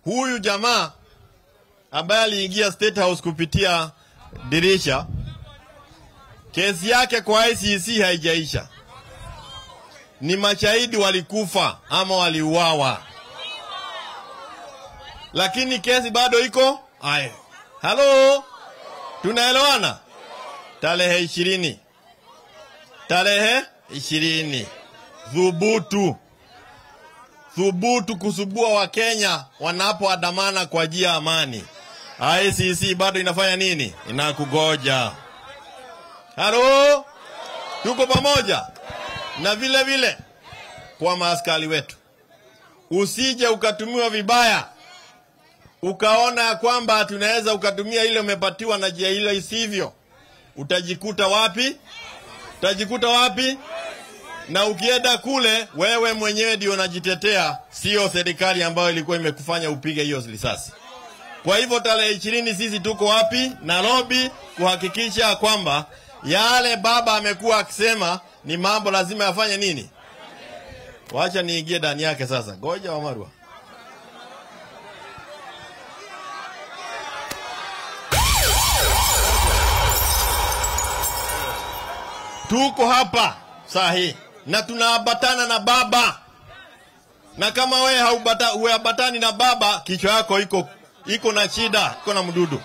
huyu jamaa ambaye aliingia State House kupitia dirisha, kesi yake kwa ICC haijaisha. Ni mashahidi walikufa ama waliuawa, lakini kesi bado iko. Aye, halo, tunaelewana? Tarehe ishirini, tarehe ishirini, thubutu thubutu kusubua Wakenya wanapoandamana kwa njia ya amani. ICC bado inafanya nini? Inakugoja. Halo, tuko pamoja. Na vile vile kwa maaskari wetu, usije ukatumiwa vibaya, ukaona ya kwamba tunaweza ukatumia ile umepatiwa na njia ile isivyo. Utajikuta wapi? Utajikuta wapi? na ukienda kule wewe mwenyewe ndio unajitetea, sio serikali ambayo ilikuwa imekufanya upige hiyo risasi. Kwa hivyo tarehe ishirini sisi tuko wapi? Nairobi, kuhakikisha kwamba yale baba amekuwa akisema ni mambo lazima yafanye nini. Wacha niingie ndani yake sasa. Ngoja Wamarwa. Tuko hapa saa hii na tunaambatana na baba, na kama wewe haubata huambatani na baba, kichwa yako iko iko na shida, iko na mdudu.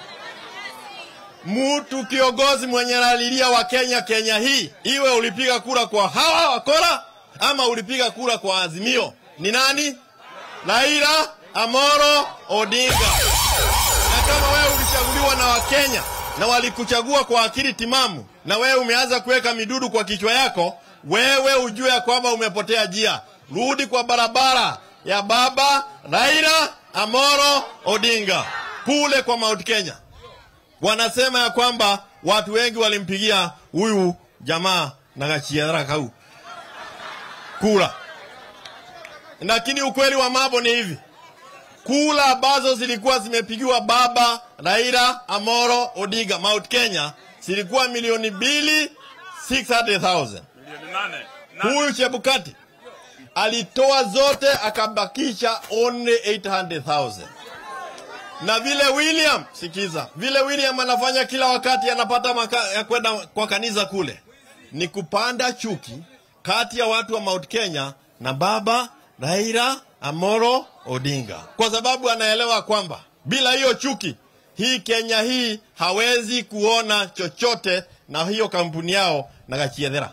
Mtu kiongozi mwenye nalilia wa Kenya, Kenya hii, iwe ulipiga kura kwa hawa wakora ama ulipiga kura kwa Azimio, ni nani? Raila Amoro Odinga. Na kama wewe ulichaguliwa na Wakenya na walikuchagua kwa akili timamu, na wewe umeanza kuweka midudu kwa kichwa yako, wewe ujue ya kwamba umepotea njia. Rudi kwa barabara ya baba Raila Amoro Odinga kule kwa Mount Kenya. Wanasema ya kwamba watu wengi walimpigia huyu jamaa na Gachiara kau kula, lakini ukweli wa mambo ni hivi kula ambazo zilikuwa zimepigiwa baba Raila Amoro Odinga Mount Kenya zilikuwa milioni mbili 600,000. Huyu Chebukati alitoa zote akabakisha only 800,000. Na vile William, sikiza, vile William anafanya kila wakati anapata maka, ya kwenda kwa kanisa kule, ni kupanda chuki kati ya watu wa Mount Kenya na baba Raila Amoro Odinga, kwa sababu anaelewa kwamba bila hiyo chuki hii Kenya hii hawezi kuona chochote na hiyo kampuni yao na Gachiedhera.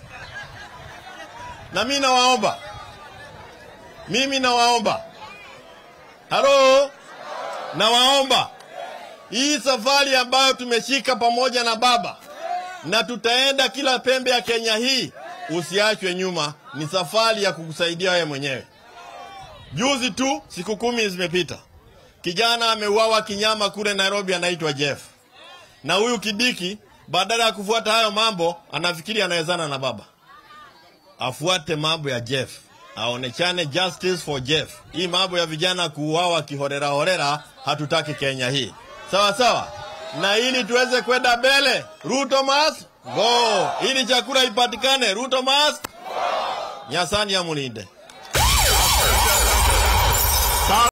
Na mimi nawaomba, mimi nawaomba, halo, nawaomba hii safari ambayo tumeshika pamoja na baba na tutaenda kila pembe ya Kenya hii, usiachwe nyuma. Ni safari ya kukusaidia wewe mwenyewe. Juzi tu siku kumi zimepita, kijana ameuawa kinyama kule Nairobi, anaitwa Jeff. Na huyu Kidiki badala ya kufuata hayo mambo, anafikiri anawezana na baba. Afuate mambo ya Jeff, aonechane justice for Jeff. Hii mambo ya vijana kuuawa kihorera horera hatutaki Kenya hii, sawa sawa. Na ili tuweze kwenda mbele, Ruto must go. Ili chakula ipatikane, Ruto must Nyasani amulinde.